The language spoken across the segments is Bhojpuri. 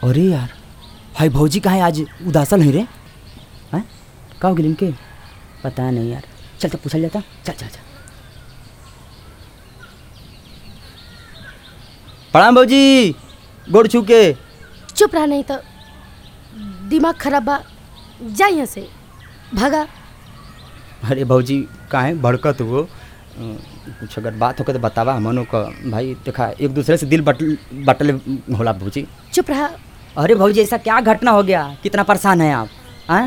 अरे यार हाय भौजी कहाँ है आज उदासल है रे हैं का हो गेल इनके पता नहीं यार चल तो पूछल जाता चल चल चल प्रणाम भौजी गोड़ छू के चुप रहा नहीं तो दिमाग खराब बा जा यहाँ से भागा अरे भौजी काहे भड़कत हो अ, कुछ अगर बात होकर तो बतावा हमनों का भाई देखा एक दूसरे से दिल बटल बटल होला भौजी चुप रहा अरे भौजी ऐसा क्या घटना हो गया कितना परेशान है आप हैं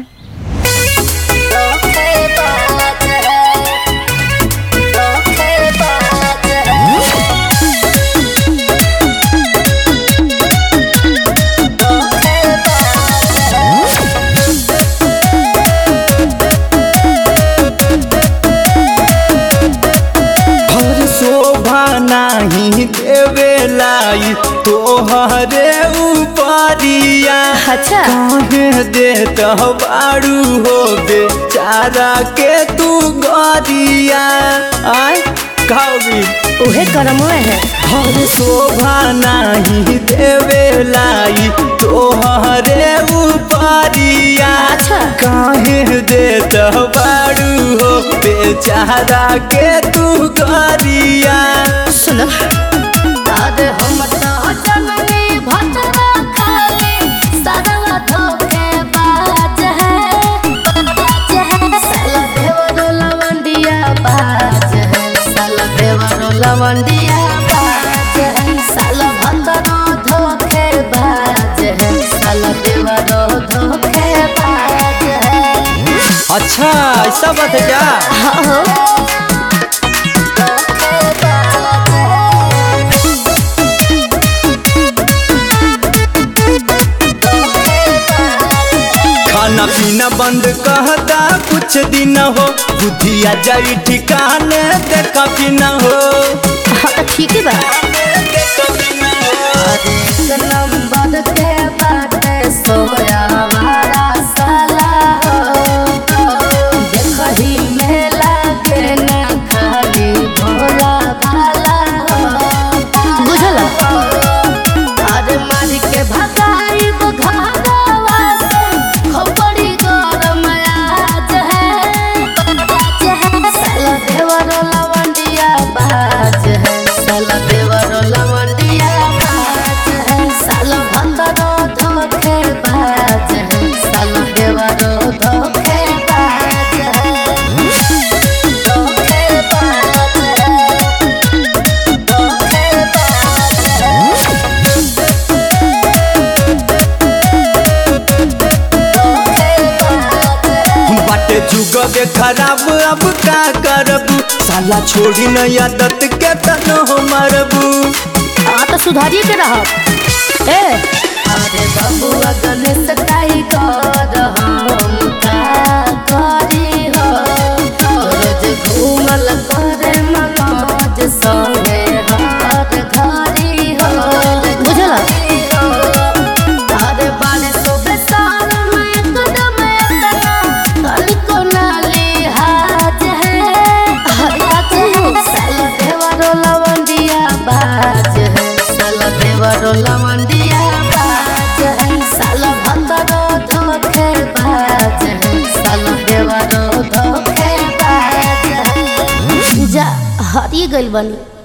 हर शोभा नाही देवेलाई तोहरे उपरिया अच्छा काहे देत बारू हो बेचारा के तू गरिया आय खाओगी उहे करम है हर शोभा नाही देवेलाई तोहरे उपरिया अच्छा। काहे देत बारू हो बेचारा के तू गरिया सुन अरे हम तो जननी भटरा खाली सरवा धोखे बाज है साला देवरो लवंडिया बाज है साला देवरो लवंडिया बाज है साला भटरो धोखे बाज है साला देवरो धोखे बाज है अच्छा ऐसा बात है क्या हाँ हो धोखे बाज है खाना पीना बंद कहता कुछ दिन हो बुद्धिया जाई ठिकाने देखा भी न हो हाँ तो ठीक है बा एक नंबर के बाटे सोया हमारा साला हो देखही में लागे ना खाली भोला भाला हो बुझल अरे मारी के भगाई तो घाघावा से खोपड़ी गरम आज है साला देवरो लवंडिया बाज है साला देवरो लवंडिया बाज है साला भंदरो धोखे बाज है साला देवरो धोखे बाज है धोखे बाज है धोखे बाज है बाटे जुग के खराब अब का करबू साला छोड़ी न आदत के तन हो मरबू हाँ तो सुधारिए के रहा ए अरे बबुआ गणेश काई कर हम का करी हो रोज घूमल करे मनोज संगे हर घरी हो बुझल अरे बाने सोबे साल में एकदम एतना कल को नाली हाज है हरी बात है साल देवरो लवंडिया बाज है साल देवरो लवंडिया बाज है साल भंदरो धोखे बाज है साल देवरो धोखे बाज है जा हरी गइल बनी